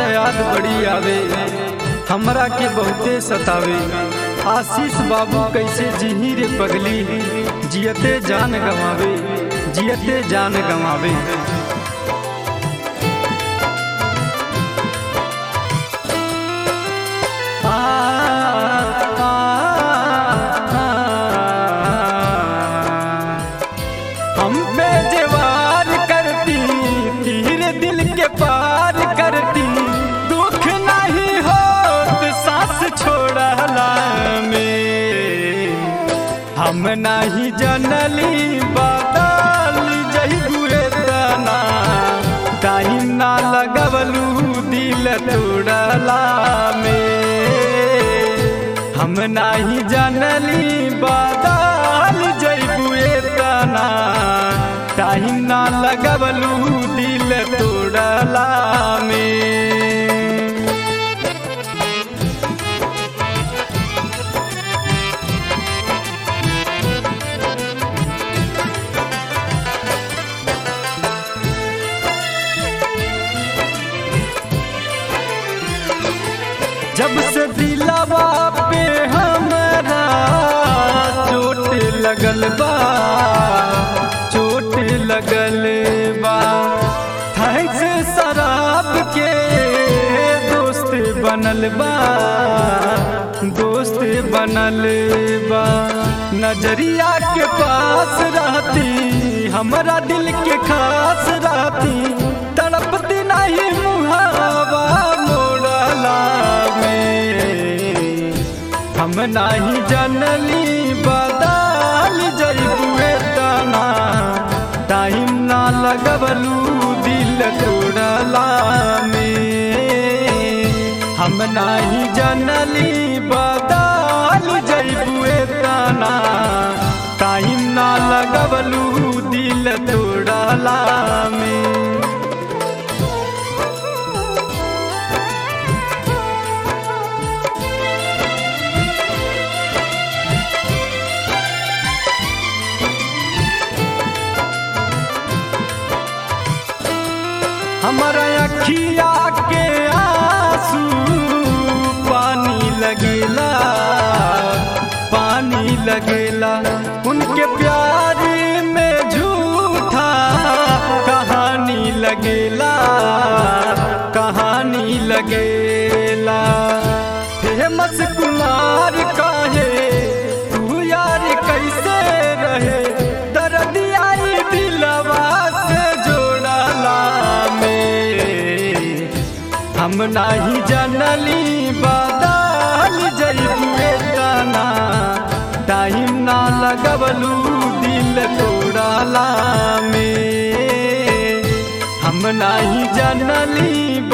त याद बड़ी आवे हमरा के बहुते सतावे आशीष बाबू कैसे जिही रे पगली जियते जान गवावे जियते जान गवावे आ, आ, आ, हम पे जवार करती तीर दिल के पार करती दुख नहीं हो सांस छोड़ला में हम नहीं जनली बादल जही हुए तना टाइम ना लगवलू दिल तोड़ला में हम नहीं जानली बादल जैबुए तना टाइम ना लगवलू दिल तोड़ला में जब से दिलवा पे हमरा चोट लगल बा चोट लगल बा थैंक्स शराब के दोस्त बनल बा दोस्त बनल बा नजरिया के पास रहती हमरा दिल के खास रहती तड़पती नहीं मुहावा मोड़ला में हम नहीं जनली बदल जैबुए तना टाइम ना लगवलू दिल तोड़ला में हम नहीं जनली बदल जैबुए तना टाइम ना लगवलू दिल तोड़ला में हमारा अखिया के आंसू पानी लगेला पानी लगेला उनके प्यार में झूठा कहानी लगेला कहानी लगेला फेमस कुमार काहे तू यार कैसे रहे दर्दिया दिलवा से जोड़ला में हम नहीं जानली बदल जैबुए तना टाइम ना लगवलू दिल तोड़ला में हम नहीं जानली